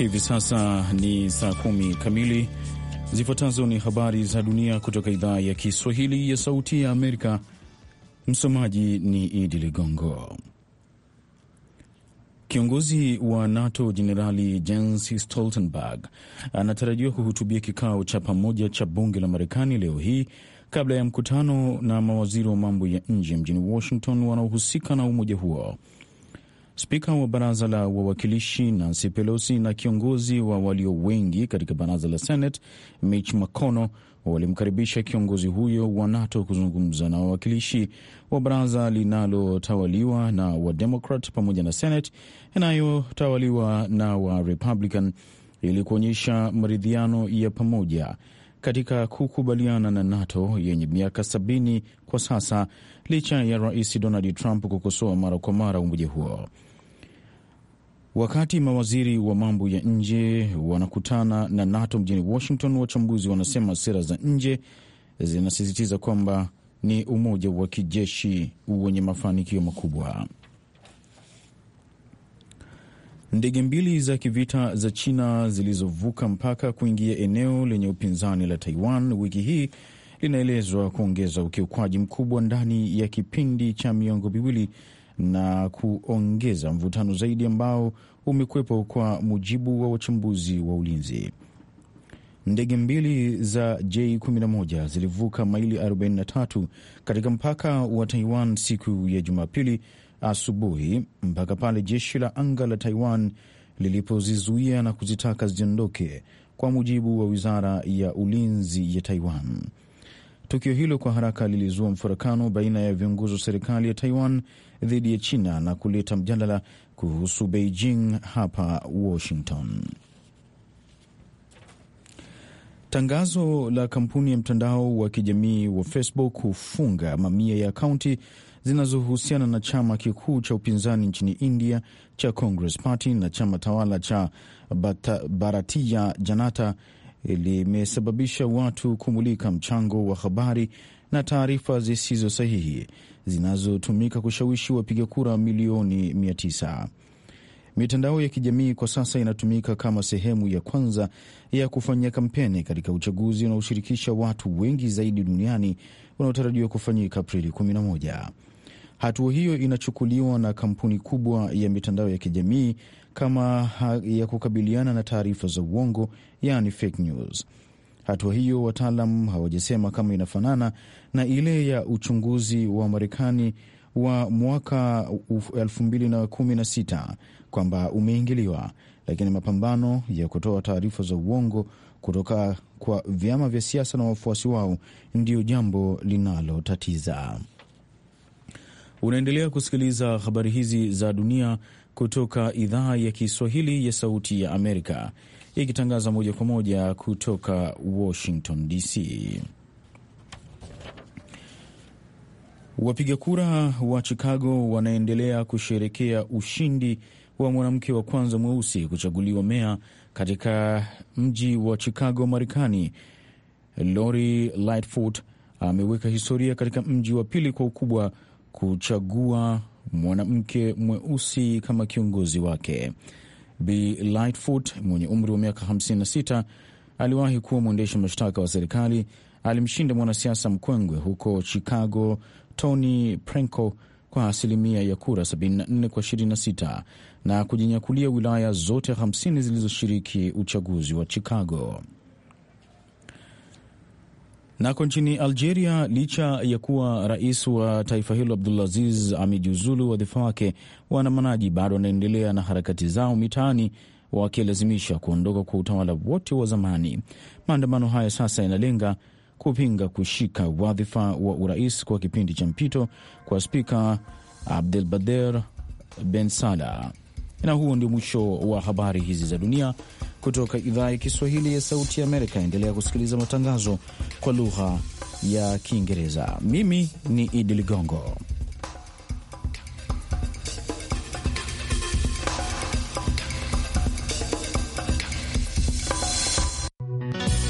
Hivi sasa ni saa kumi kamili. Zifuatazo ni habari za dunia kutoka idhaa ya Kiswahili ya Sauti ya Amerika. Msomaji ni Idi Ligongo. Kiongozi wa NATO Jenerali Jens Stoltenberg anatarajiwa kuhutubia kikao cha pamoja cha bunge la Marekani leo hii kabla ya mkutano na mawaziri wa mambo ya nje mjini Washington wanaohusika na umoja huo. Spika wa baraza la wawakilishi Nancy Pelosi na kiongozi wa walio wengi katika baraza la Senate Mitch McConnell walimkaribisha kiongozi huyo wa NATO kuzungumza na wawakilishi wa baraza linalotawaliwa na Wademokrat pamoja na Senate inayotawaliwa na Warepublican ili kuonyesha maridhiano ya pamoja katika kukubaliana na NATO yenye miaka sabini kwa sasa, licha ya Rais Donald Trump kukosoa mara kwa mara umoja huo. Wakati mawaziri wa mambo ya nje wanakutana na NATO mjini Washington, wachambuzi wanasema sera za nje zinasisitiza kwamba ni umoja wa kijeshi wenye mafanikio makubwa. Ndege mbili za kivita za China zilizovuka mpaka kuingia eneo lenye upinzani la Taiwan wiki hii linaelezwa kuongeza ukiukwaji mkubwa ndani ya kipindi cha miongo miwili na kuongeza mvutano zaidi ambao umekwepo, kwa mujibu wa wachambuzi wa ulinzi. Ndege mbili za J11 zilivuka maili 43 katika mpaka wa Taiwan siku ya Jumapili asubuhi mpaka pale jeshi la anga la Taiwan lilipozizuia na kuzitaka ziondoke, kwa mujibu wa wizara ya ulinzi ya Taiwan. Tukio hilo kwa haraka lilizua mfarakano baina ya viongozi wa serikali ya Taiwan dhidi ya China na kuleta mjadala kuhusu Beijing hapa Washington. Tangazo la kampuni ya mtandao wa kijamii wa Facebook hufunga mamia ya akaunti zinazohusiana na chama kikuu cha upinzani nchini India cha Congress Party na chama tawala cha Bharatiya Janata limesababisha watu kumulika mchango wa habari na taarifa zisizo sahihi zinazotumika kushawishi wapiga kura milioni 900. Mitandao ya kijamii kwa sasa inatumika kama sehemu ya kwanza ya kufanyia kampeni katika uchaguzi unaoshirikisha watu wengi zaidi duniani unaotarajiwa kufanyika Aprili 11. Hatua hiyo inachukuliwa na kampuni kubwa ya mitandao ya kijamii kama ya kukabiliana na taarifa za uongo, yani fake news. Hatua hiyo wataalam hawajasema kama inafanana na ile ya uchunguzi wa Marekani wa mwaka 2016 kwamba umeingiliwa, lakini mapambano ya kutoa taarifa za uongo kutoka kwa vyama vya siasa na wafuasi wao ndiyo jambo linalotatiza. Unaendelea kusikiliza habari hizi za dunia kutoka idhaa ya Kiswahili ya Sauti ya Amerika ikitangaza moja kwa moja kutoka Washington DC. Wapiga kura wa Chicago wanaendelea kusherekea ushindi wa mwanamke wa kwanza mweusi kuchaguliwa meya katika mji wa Chicago, Marekani. Lori Lightfoot ameweka historia katika mji wa pili kwa ukubwa kuchagua mwanamke mweusi kama kiongozi wake. Bi Lightfoot mwenye umri wa miaka 56 aliwahi kuwa mwendesha mashtaka wa serikali. Alimshinda mwanasiasa mkongwe huko Chicago Tony Prenko kwa asilimia ya kura 74 kwa 26 na kujinyakulia wilaya zote 50 zilizoshiriki uchaguzi wa Chicago. Nako nchini Algeria, licha ya kuwa rais wa taifa hilo Abdulaziz amejiuzulu wadhifa wake, waandamanaji bado wanaendelea na harakati zao mitaani wakilazimisha kuondoka kwa utawala wote wa zamani. Maandamano haya sasa yanalenga kupinga kushika wadhifa wa urais kwa kipindi cha mpito kwa spika Abdelbader Ben Salah. Na huo ndio mwisho wa habari hizi za dunia kutoka idhaa ya Kiswahili ya Sauti ya Amerika. Endelea kusikiliza matangazo kwa lugha ya Kiingereza. Mimi ni Idi Ligongo.